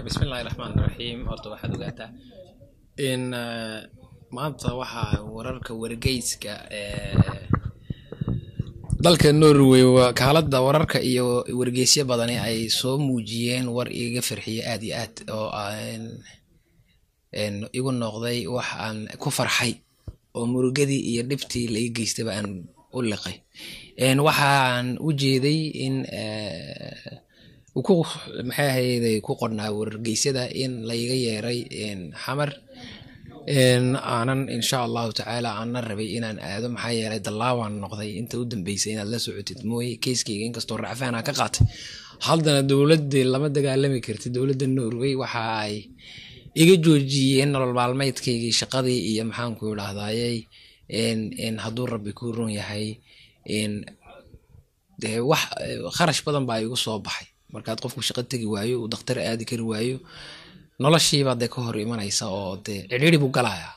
bismillahi raxmaan raxiim horta waxaad ogaataa in maanta waxaa wararka wargeyska dalka norway kaalada wararka iyo wargeysyo badani ay soo muujiyeen war iga farxiye aad iyo aad oo igu noqday wax aan ku farxay oo murugadii iyo dhibtii la ii geystaba aan u liqay waxaan u jeeday in ku maxay ahayday ku qornaa wargeysyada in layga yeeray xamar aanan insha allahu tacaala aanan rabay inaan aado maxaa yeelay dallaabaan noqday inta u dambeysay inaad la socotid mooye keyskeyga inkastoo racfaan aan ka qaatay haddana dowladii lama dagaalami karti dowladda norway waxa ay iga joojiyeen nolol maalmeedkaygii shaqadii iyo maxaanku idhaahdayey hadduu rabbi ku ron yahay wax kharash badan baa igu soo baxay markaad qofku shaqo tegi waayo uu dakhtar aadi kari waayo noloshiibaa dee ka hor imanaysa oo dee cidhiiri buu galaya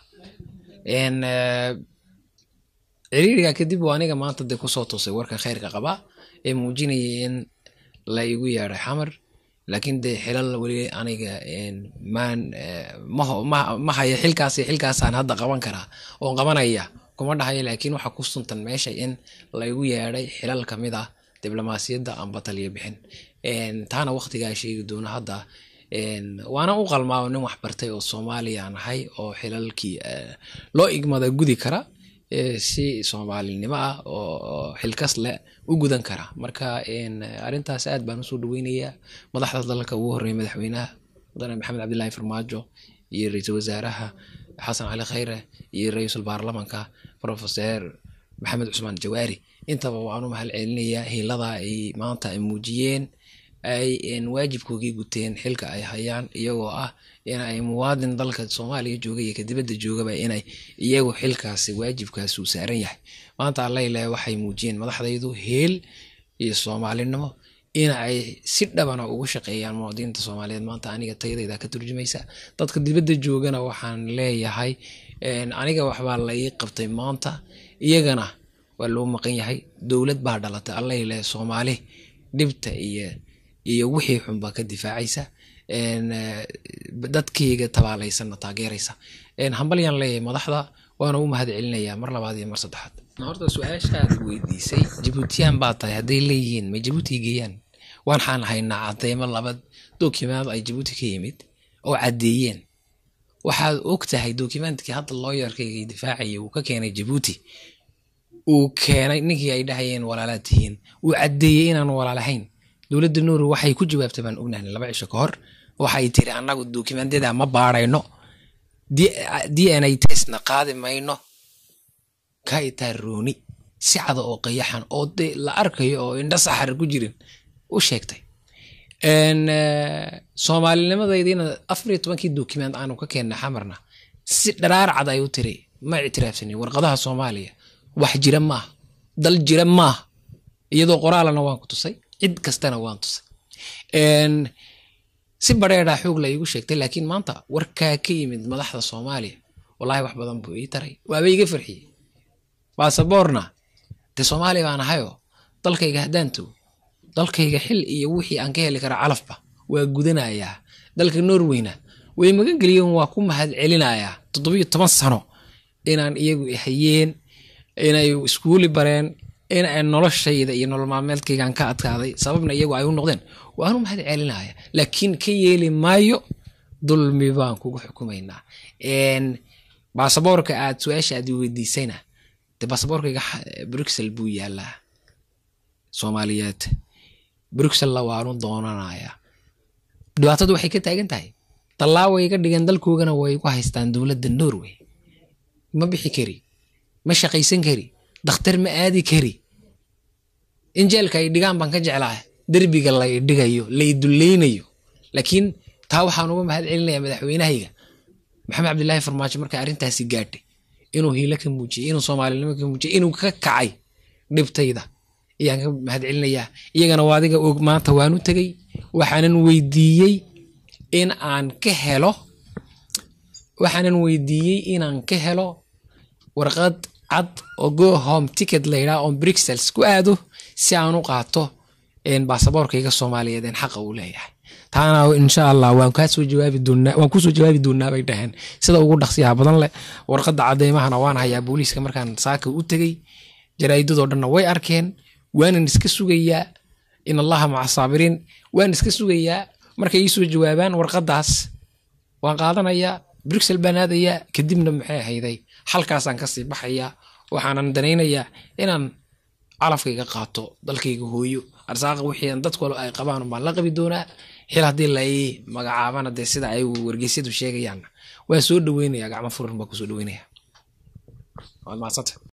cidhiiriga kadib waa aniga maanta dee kusoo tusay warka khayrka qabaa ee muujinaya in la igu yeeday xamar laakiin dee xilal weli aniga maan ma haya xilkaas xilkaasaan hadda qaban karaa oon qabanaya kuma dhahayo laakiin waxa ku suntan meesha in laygu yeeday xilal kamid ah diblomaasiyadda amba taliya bixin taana waqtigaa sheegi doona hadda waana u qalmaa nin waxbartay oo soomaaliya nahay oo xilalkii loo igmada gudi kara si soomaalinimo ah oo xilkas leh u gudan kara marka arintaas aad baan usoo dhaweynayaa madaxda dalka ugu horeeya madaxweynaha mudane maxamed cabdillaahi farmaajo iyo ra-iisul wasaaraha xasan cali khayre iyo ra-iisul baarlamanka profeser maxamed cusmaan jawaari intaba waan u mahad celinayaa hiilada ay maanta ay muujiyeen ay waajibkoogii guteen xilka ay hayaan iyagoo ah in ay muwaadin dalka soomaaliya jooga iyo kadibadda joogaba inay iyagu xilkaasi waajibkaasi uu saaran yahay maanta allaileh waxay muujiyeen madaxdaydu heel iyo soomaalinimo in ay si dhabana ugu shaqeeyaan muwaadiniinta soomaaliyeed maanta aniga tayadayda ka turjumaysa dadka dibadda joogana waxaan leeyahay aniga waxbaa la ii qabtay maanta iyagana waa loo maqan yahay dowlad baa dhalatay allaileh soomaali dhibta iyo iyo wixii xunbaa ka difaacaysa dadkeyga tabaalaysanna taageeraysa hambalyaan leeyahay madaxda waana u mahad celinayaa mar labaad iyo mar saddexaad horta su-aashaad weydiisay jabuutiyaan baa tahay hadday leeyihiin ma jabuuti geeyaan waxaan haynaa cadeymo laba dokimaad ay jabuuti ka yimid oo caddeeyeen waxaad og tahay dokimentkii hadda looyarkayga difaacaya uu ka keenay jabuuti uu keenay ninkii ay dhahayeen walaalaad tihiin uu caddeeyey inaan walaalahayn dowladda norway waxay ku jawaabtay baan ognahay laba cisho ka hor waxay tiri annagu dokumentyada ma baarayno d n a testna qaadi mayno kaitaa rooni si cada oo qayaxan oo de la arkayo oo indha saxar ku jirin u sheegtay soomaalinimadaydiina afar iyo tobankii document aanu ka keenna xamarna si dharaar cad ay u tiri ma ictiraafsanin warqadaha soomaaliya wax jira maaha dal jira maaha iyadoo qoraalana waan ku tusay cid kastana waan tusay si bareeraa xoog la iigu sheegtay laakiin maanta warkaa ka yimid madaxda soomaaliya wallahi wax badan buu ii taray waaba iga farxiyey baasaboorna dee soomaaliya baan ahayoo dalkayga haddaan tago dalkayga xil iyo wixii aan ka heli kara calafba waa gudanayaa dalka norweyna way magan geliyeen waa ku mahad celinayaa toddobiyo toban sano inaan iyagu hayeen inay iskuuli bareen in ay noloshayda iyo nolol maalmeedkaygaan ka adkaaday sababna iyagu ay u noqdeen waanu mahad celinaya laakiin ka yeeli maayo dulmi baan kugu xukumaynaa baasaboorka aad su-aasha aad weydiisayna de baasaboorkayga bruxel buu yaalaa soomaaliyeed bruxella waanu doonanayaa dhibaatadu waxay ka taagan tahay dallaaway ga dhigeen dalkoogana way ku haystaan dowladda norway ma bixi kari ma shaqaysan kari dakhtar ma aadi kari injeelka ay dhigaan baan ka jeclaa derbiga lay dhigayo lay dulleynayo laakiin taa waxaan uga mahad celinayaa madaxweynahayga maxamed cabdillaahi farmaajo marka arrintaasi gaadhay inuu hiilo ka muujiyey inuu soomaalinimo ka muujiyey inuu ka kacay dhibtayda ayaan ka mahad celinayaa iyagana waa adiga og maanta waan u tegey waxaanan weydiiyey in aan ka helo waxaanan weydiiyey inaan ka helo warqad cad oo go home ticket layidhaha on brixels ku aado si aan u qaato baasaboorkayga soomaaliyeed een xaqa uu leeyahay taana insha allah waan kasoo jawaabi doonaa waan kusoo jawaabi doonaa bay dhaheen sida ugu dhaqsiyaha badan leh warqadda cadeymahana waan hayaa booliiska markaan saaka u tegey jaraa'idadoo dhanna way arkeen waanan iska sugayaa in allaha maca saabiriin waan iska sugayaa markay ii soo jawaabaan warqaddaas waan qaadanayaa bruxel baan aadayaa kadibna maxay ahayday halkaasaan kasii baxayaa waxaanan danaynayaa inaan calafkayga qaato dalkayga hooyo arsaaqa wixii dadku ay qabaan baan la qabi doonaa xil haddii la ii magacaabana dee sida ay wargeysyadu sheegayaan waa soo dhaweynaya gacmo furan baa kusoo dhaweynaya waad mahadsanta